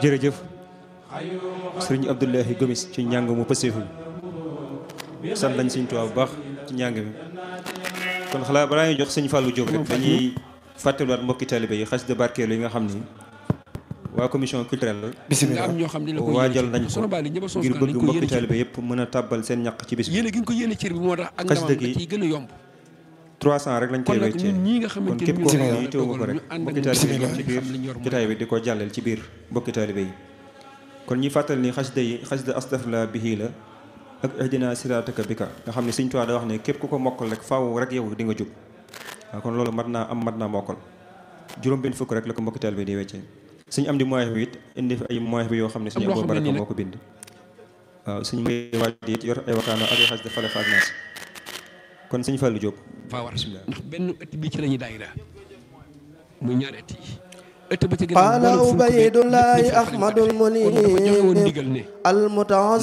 jërëjëf sëriñ Abdoulahi Gomis ci njàng mu pëseefu bi sant nañ sëñ Tuubaa bu baax ci njàng mi kon xalaa balaa ñuy jox sëñ Fallou Diop rek dañuy fàttaliwaat mbokki taalibe yi xasida barkeelu yi nga xam ni waa commission culturelle nga am ñoo xam ne la ko waajal nañ ko sono bali ñëba soos ngir kan bëgg dañ ko mbokki yéene cër taalibe yëpp mën a tàbbal seen ñaq ci bis bi yéene gi ñu ko yéene cër bi moo tax ak Xasida ndamam da gi ciy gën a yomb 300 rek lañ kon koy nag weccee ñun ñii nga kon xamante képp ni koo xam ñoo ne yàlla yittewu nga ko dogal rek ñu ànd mbokki ak taalibe yi ñoom ci xam biir li ñor mooy jotaay bi di ko jàlleel ci biir mbokki taalibe yi kon ñi fàttali ni xasida yi xasida astafla bihi la ak ihdina sirataka bika nga xam ne Sëñ Tuubaa da wax ne képp ku ko mokkal rek faaw rek yow di nga jub waaw kon loolu mat naa am mat naa mokkal juróom benn fukk rek la ko mbokki taalibe yi di weccee suñu am di moyen bi it indi fi ay moyen bi yoo xam ne suñu loo Abou xam ne Baraka nii nag- moo ko bind waaw suñu may waaj it yor ay waxtaana ak ay xasida fale faak naas kon Sëñ Fallou Diop faa war bismillah ndax benn ëtt bi ci la ñuy daayira muy ñaari ëtt yi ëtt ba ci gën قال a عبيد الله أحمد kon dafa joxe woon المنيب ndigal ne المتعظم